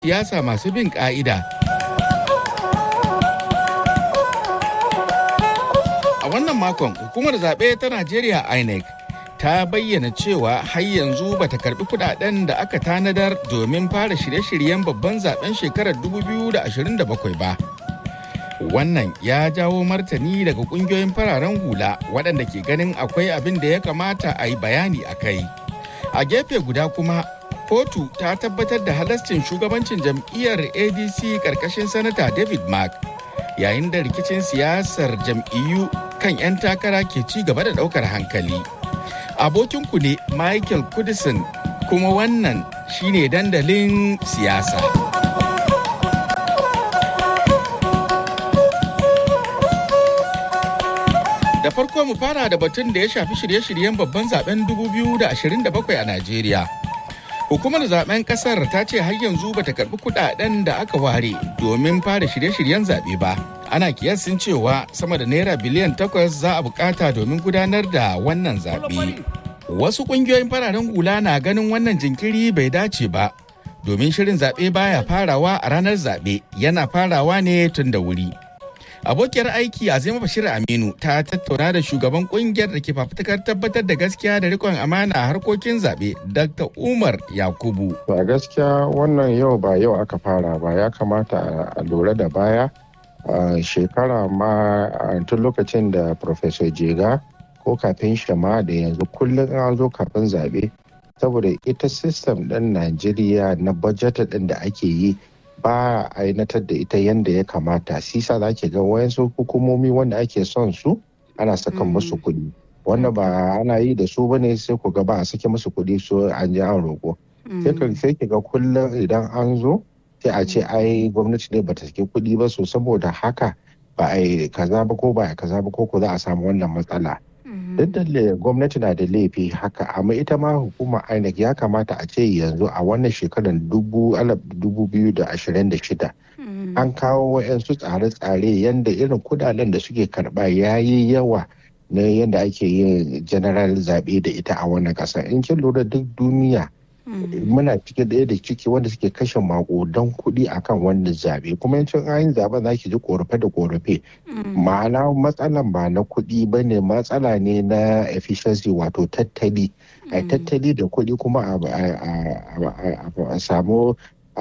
siyasa masu bin ƙa'ida. A wannan makon hukumar zaɓe ta Najeriya INEC ta bayyana cewa har yanzu bata karbi kudaden da aka tanadar domin fara shirye-shiryen babban zaben shekarar 2027 ba. Wannan ya jawo martani daga kungiyoyin fararen hula waɗanda ke ganin akwai abin da ya kamata a yi bayani a kai. A gefe guda kuma, kotu ta tabbatar da halascin shugabancin jam'iyyar ADC ƙarƙashin Sanata David Mark yayin da rikicin siyasar jam'iyyu kan 'yan takara ke ci gaba da ɗaukar hankali. Abokinku ne Michael Kudison kuma wannan shine dandalin siyasa. Da farko mu fara da batun da ya shafi shirye-shiryen babban zaben 2027 a Najeriya. Hukumar zaben kasar ta ce har yanzu bata karbi kudaden da aka ware domin fara shirye-shiryen zaɓe ba. Ana kiyasin cewa sama da naira biliyan takwas za a bukata domin gudanar da wannan zaɓe. Wasu ƙungiyoyin fararen hula na ganin wannan jinkiri bai dace ba, domin shirin zaɓe baya farawa a ranar zaɓe yana farawa ne tun da wuri. abokiyar aiki azima bashir aminu ta tattauna da shugaban kungiyar da ke fafutukar tabbatar da gaskiya da rikon amana a harkokin zaɓe dr umar yakubu a gaskiya wannan yau ba yau aka fara ba ya kamata a lura da baya a shekara ma tun lokacin da professor jega ko kafin shama da yanzu kullum an zo kafin zaɓe saboda ita system ɗin najeriya na budget ɗin da ake yi ba a ainatar da ita yadda ya kamata sisa za ke ga wayansu hukumomi wanda ake son su ana saka musu kuɗi wanda ba ana yi da su bane sai ku ga ba a sake musu kuɗi so an ji an roƙo sai ki ga kullum idan an zo sai a ce ai gwamnati ne bata sake kuɗi ba so saboda haka ba a yi kaza ba ko ba a kaza ba ko ko za a samu wannan matsala duk da gwamnati na da laifi haka amma ita ma hukumar inec ya kamata a ce yanzu a wannan shekarar dubu biyu da ashirin da shida an kawo wa'yansu tsare-tsare yadda irin kudaden da suke karba ya yi yawa na yadda ake yin general zaɓe da ita a wannan ƙasa in kin lura duk duniya muna cikin ɗaya da ciki wanda suke kashe maƙudan kuɗi akan wannan zaɓe kuma yancin ayin zaɓen za ki ji korafe da korafe ma'ana matsalan ba na kuɗi ba ne matsala ne na efficiency wato tattali a tattali da kuɗi kuma a samu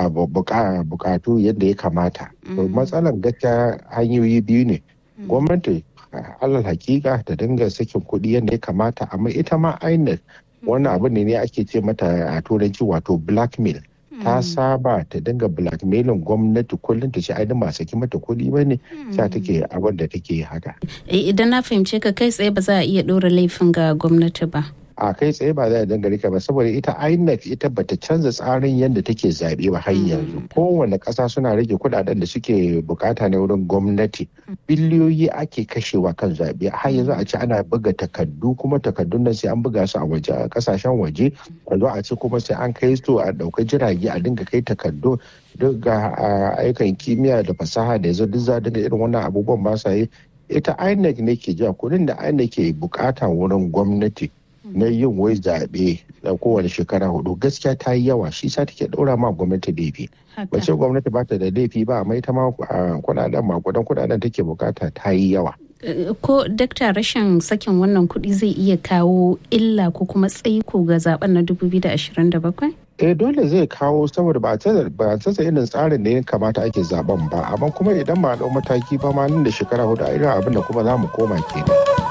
bukatu yadda ya kamata matsalan gaskiya hanyoyi biyu ne gwamnati alal hakika ta dinga sakin kuɗi yadda ya kamata amma ita ma inec wannan abu ne ake ce mata a turanci wato blackmail ta saba ta dinga blackmailin gwamnati kullum ta ce ai ba saki mata kuɗi ba ne sa take abin da take haka idan na fahimce ka kai tsaye ba za a iya ɗora laifin ga gwamnati ba a kai tsaye ba za a danga rika ba saboda ita INEC ita bata canza tsarin yadda take zaɓe ba har yanzu kowane ƙasa suna rage kuɗaɗen da suke bukata na wurin gwamnati biliyoyi ake kashewa kan zaɓe har yanzu a ce ana buga takardu kuma takardun nan sai an buga su a waje a ƙasashen waje a zo a ce kuma sai an kai su a ɗauka jirage a dinga kai takardu duk ga aikan kimiyya da fasaha da yanzu duk za dinga irin wannan abubuwan ba sa yi ita INEC ne ke jiya kuɗin da INEC ke bukata wurin gwamnati na yin wai zaɓe da kowane shekara hudu gaskiya ta yi yawa shi sa take ɗora ma gwamnati laifi ba ce gwamnati ba ta da laifi ba amma ita ma kudaden makudan kudaden take bukata ta yi yawa ko dakta rashin sakin wannan kuɗi zai iya kawo illa ko kuma tsaiko ga zaben na 2027 eh dole zai kawo saboda ba a tsasa irin tsarin da ya kamata ake zaben ba amma kuma idan ba a ɗau mataki ba ma nan da shekara hudu a irin abin da kuma za mu koma kenan.